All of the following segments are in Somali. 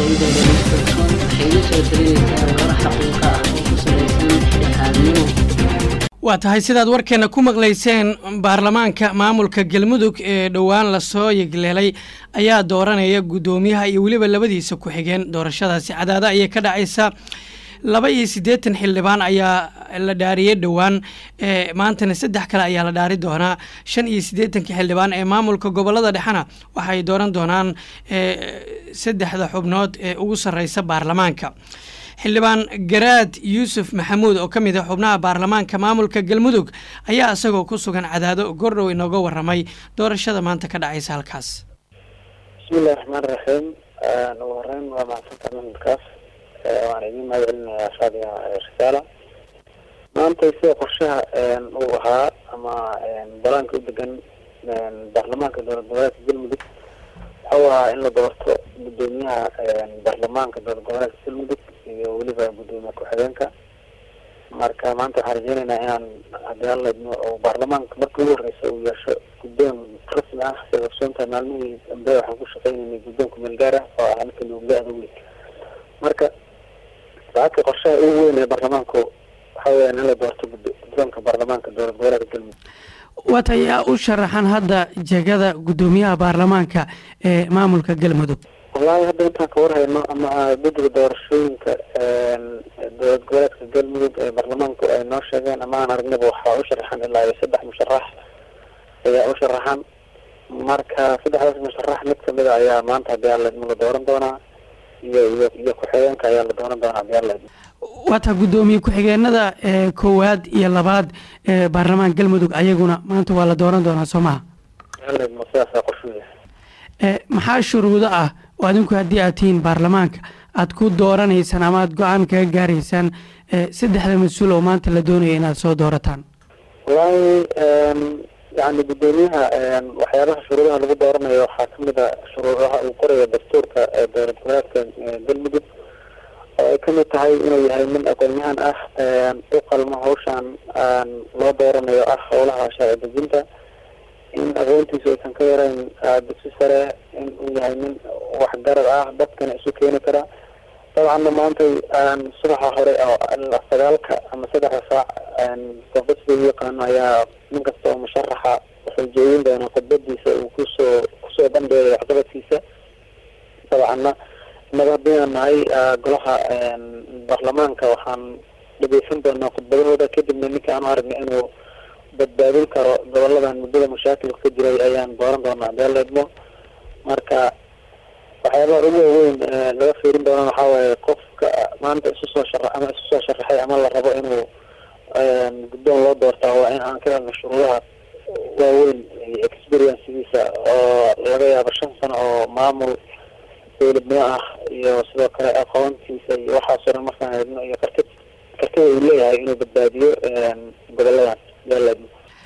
aqoontooda mid kalsoon waxay iga soo talinaysaa warar xaqiiqa ah oo ku salaysan dhexdhexaadnimo waa tahay sidaad warkeena ku maqlayseen baarlamaanka maamulka galmudug ee dhowaan lasoo yegleelay ayaa dooranaya guddoomiyaha iyo weliba labadiisa ku-xigeen doorashadaasi cadaada ayay ka dhacaysa laba iyo siddeetan xildhibaan ayaa la dhaariyey dhowaan maantana saddex kale ayaa la dhaari doonaa shan iyo siddeetanka xildhibaan ee maamulka gobolada dhexena waxay dooran doonaan saddexda xubnood ee ugu sarreysa baarlamaanka xildhibaan garaad yuusuf maxamuud oo ka mid ah xubnaha baarlamaanka maamulka galmudug ayaa isagoo ku sugan cadaado gordhow inooga waramay doorashada maanta ka dhacaysa halkaas bismillahi raxmaan raxiim ugu horeyn waa mahadsantaa mamudkaas waan idiin mahad celinayaa shaadiga risaala maanta sida qorshaha uu ahaa ama balaanka u degan baarlamaanka dowlad goboleedka galmudug waxau ahaa in la doorto guddoomiyaha baarlamaanka dowlad goboleedka galmudug iyo weliba guddoomiye ku-xigeenka marka maanta waxaan rajeyneynaa inaan haddii alaidmo oo baarlamaanka markii ugu horeysa uu yeesho guddoon rasmi ah sida ogsoontahay maalmihii dambe waxaan ku shaqeyneynay guddoonka meelgaar ah oo ah ninka nuugla-da weyn marka saaka qorshaha ugu weyn ee baarlamaanku waxa weyaan in la doorto guddoonka baarlamaanka dowlad goboleedka galmudug waata ayaa u sharaxan hadda jegada guddoomiyaha baarlamaanka ee maamulka galmudug wallaahi hadda intaan ka warhayno ama guddiga doorashooyinka dowlad goboleedka galmudug ee baarlamaanku ay noo sheegeen ama aan aragnaba waxaa u sharaxan ilaa iyo saddex musharax ayaa u sharaxan marka saddexdaas musharax mid kamida ayaa maanta haddii alaidmo la dooran doonaa iyo iyo iyo ku-xigeenka ayaa la dooran doonaa haddii alaidmo waata guddoomiye ku-xigeenada koowaad iyo labaad ee baarlamaanka galmudug ayaguna maanta waa la dooran doonaa soo maha alaidmo sidaasaa qorshuya maxaa shuruudo ah oo adinku haddii aad tihiin baarlamaanka aad ku dooranaysaan ama aad go-aan kaga gaaraysaan saddexda mas-uul oo maanta la doonaya inaad soo doorataan wallaahi yani guddoomiyaha waxyaabaha shuruudaha lagu dooranayo waxaa kamid a shuruudaha uu qorayo dastuurka ee dowlad goboleedka galmudug oo ay kamid tahay inuu yahay nin aqoon-yahan ah u qalmo hawshan loo dooranayo ah howlaha sharci dejinta in aqoontiisu aysan ka yarayn dugsi sare in uu yahay nin waxgarad ah dadkana isu keeni kara dabcanna maanta subaxa hore oo sagaalka ama saddexda saac qofka sida u yaqaano ayaa nin kasta oo musharaxa wuxuu jeedin doonaa khudbadiisa uu kusoo kusoo bandheegayo waxqabadkiisa dabcanna innaga haddii aan nahay golaha baarlamaanka waxaan dhegeysan doonaa khudbadahooda kadibna ninka aan u aragna inuu badbaadin karo goboladan muddada mashaakilka ka jiray ayaan dooran doonaa hadii la idmo marka waxyaabaha ugu waaweyn laga fiirin doonana waxaa waaye qofka maanta isu soo shara ama isu soo sharaxay ama la rabo inuu guddoon loo doortaa waa in aan ka helno shuruudaha waaweyn iyo experiencigiisa oo laga yaabo shan sano oo maamul dowladnimo ah iyo sidoo kale aqoontiisa iyo waxaasoo dhan markaan eegno iyo karti kartida uu leeyahay inuu badbaadiyo goboladan yaalaidmo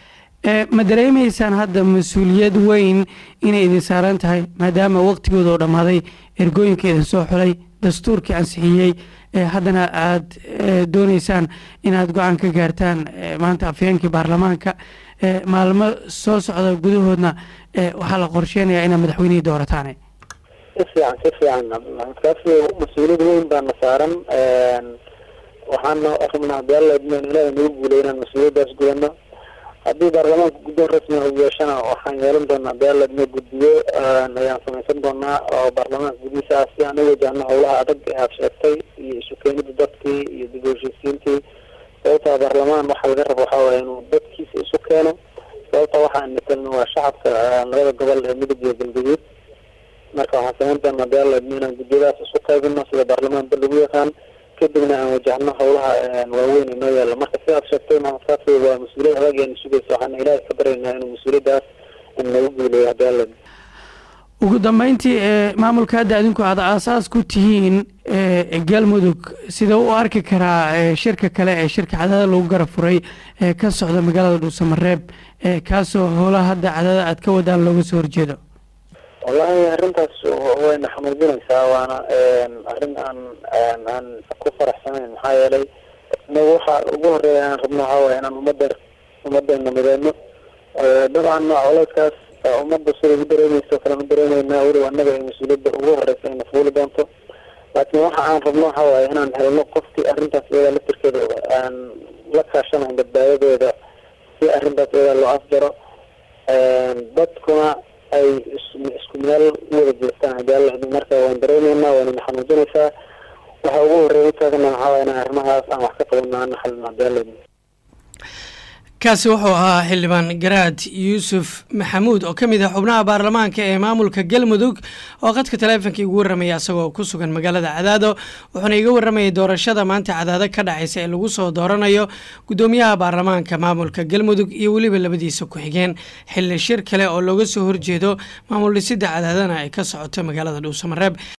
ma dareemaysaan hadda mas-uuliyad weyn inay idin saaran tahay maadaama waqtigooda oo dhammaaday ergooyinka idin soo xulay dastuurkii ansixiyey haddana aada dooneysaan inaad go-aan ka gaartaan maanta afyeenkii baarlamaanka maalmo soo socda gudahoodna waxaa la qorsheynayaa inaad madaxweynihii doorataan si fiican si fiican kaasi mas-uuliyad weyn baana saaran waxaana rabnaa hadii alla idmo in ilaahay nagu guulay inaan mas-uuliyaddaas gudano haddii baarlamaanka guddoon rasmi uu yeeshana waxaan yeelan doonaa hadii alla idmo guddiyo ayaan samaysan doonaa oo baarlamaanka gudihiisa ah si aan u wajahno howlaha adag ee aad sheegtay iyo isu keenida dadkii iyo dib u heshiisiintii sababtaa baarlamaan waxaa laga rabo waxaa waaya inuu dadkiisa isu keeno sababta waxaan matelno waa shacabka labada gobol ee midug iyo galgaduud marka waxaan samayn doonaa hadii alla idmo inaan guddiyadaas isu qaybino sida baarlamaanba lagu yaqaan kadibna aan wajahno howlaha waaweyn inoo yaalla marka sidaad sheegtay maamulkaasi waa mas-uuliyad adag eena sugaysa waxaana ilaahay ka baryaynaa inuu mas-uuliyaddaas nagu guuleeyo hadii alla ugu dambeyntii maamulka hadda adinku aad aasaas ku tihiin galmudug sida u arki karaa shirka kale ee shirka cadaada lagu garab furay ee ka socda magaalada dhuusamareeb kaasoo howlaha hadda cadaada aad ka wadaan looga soo horjeedo wallahi arrintaas wayna xamuudinaysaa waana arrin aan aan ku faraxsanayn maxaa yeelay inagu waxa ugu horeeya aan rabno waxaa waaya inaan ummadda ummaddeena mideeno dabcan coleyskaas ummadda sida u dareemeyso kalema dareemeynaa weliba annaga ay mas-uuliyadda ugu horeysa ayna fuuli doonto laakiin waxa aan rabno waxa waaye inaan helno qofkii arrintaas iyada laftirkeeda aan la kaashanayn badbaadadeeda si arrintaas iyada loo afjaro dadkuna ay isku meel u wada jeestaan hadii alla idin marka waan dareyneynaa waana xanuujinaysaa waxa ugu horeeya taagana waxaa waye inaan arrimahaas aan wax ka qabanno aan xalino hadii alla idin kaasi wuxuu ahaa xildhibaan garaad yuusuf maxamuud oo ka mid ah xubnaha baarlamaanka ee maamulka galmudug oo qadka taleefonka igu warramaya isagoo ku sugan magaalada cadaado wuxuuna iga warramayay doorashada maanta cadaado ka dhacaysa ee lagu soo dooranayo guddoomiyaha baarlamaanka maamulka galmudug iyo weliba labadiisa ku-xigeen xilli shir kale oo looga soo horjeedo maamul dhisidda cadaadana ay ka socoto magaalada dhuusamareeb